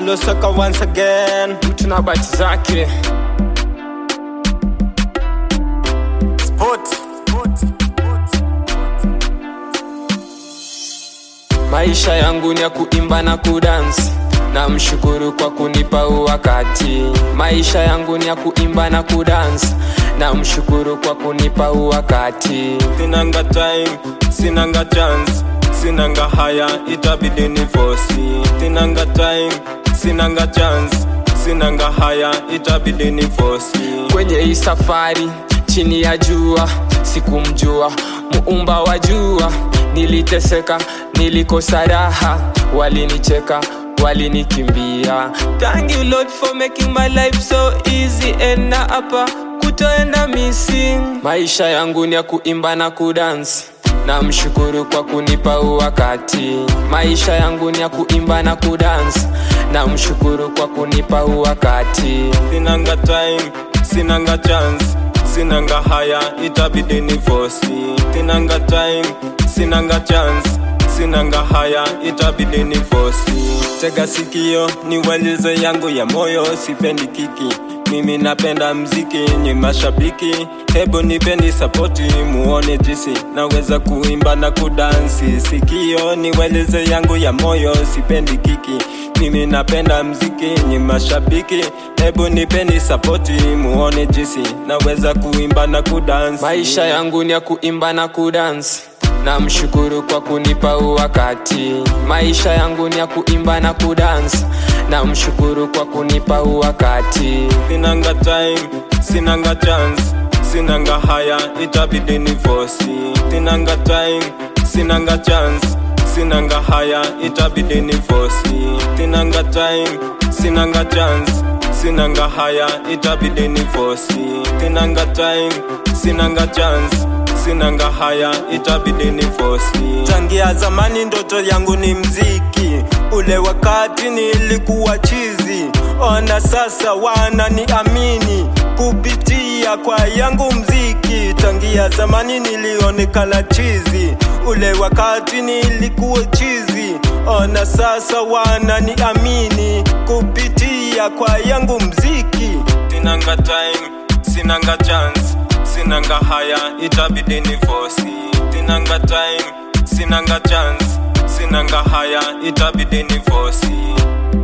alosaka once again mtu na bati zake Sport. maisha yangu ni ya kuimba na kudansi na mshukuru kwa kunipa huu wakati maisha yangu ni ya kuimba na kudansi na mshukuru kwa kunipa huu wakati sinanga time sinanga chance sinanga haya itabidi ni fosi sinanga time sinanga chance sinanga haya itabidi ni fosi kwenye hii safari chini ya jua sikumjua muumba wa jua niliteseka nilikosa raha walinicheka walinikimbia thank you lord for making my life so easy and na hapa kutoenda missing maisha yangu ni ya kuimba na kudansi na mshukuru kwa kunipa huu wakati maisha yangu ni ya kuimba na kudansi na mshukuru kwa kunipa huu wakati sinanga time sinanga chance sinanga haya itabidi ni fosi sinanga time sinanga chance sinanga haya itabidi ni fosi tega sikio ni walize yangu ya moyo sipendi kiki mimi napenda mziki ni mashabiki hebu nipeni sapoti muone jisi naweza kuimba na kudansi sikio ni weleze yangu ya moyo sipendi kiki mimi napenda mziki ni mashabiki hebu nipeni sapoti muone jisi naweza kuimba na kudansi maisha yangu ni ya kuimba na kudansi na mshukuru kwa kunipa huu wakati maisha yangu ni ya kuimba na kudansi na mshukuru kwa kunipa huu wakati sinanga time sinanga chance sinanga haya itabidi ni fosi sinanga time sinanga chance sinanga haya itabidi ni fosi sinanga time sinanga chance sinanga haya itabidi ni fosi sinanga time sinanga chance sinanga haya itabidi ni fosi tangia zamani ndoto yangu ni mziki ule wakati nilikuwa chizi ona sasa wananiamini kupitia kwa yangu mziki tangia zamani nilionekana chizi ule wakati nilikuwa chizi ona sasa wananiamini kupitia kwa yangu mziki sinanga time sinanga chance sinanga haya itabidi ni fosi sinanga time sinanga chance sinanga haya itabidi ni fosi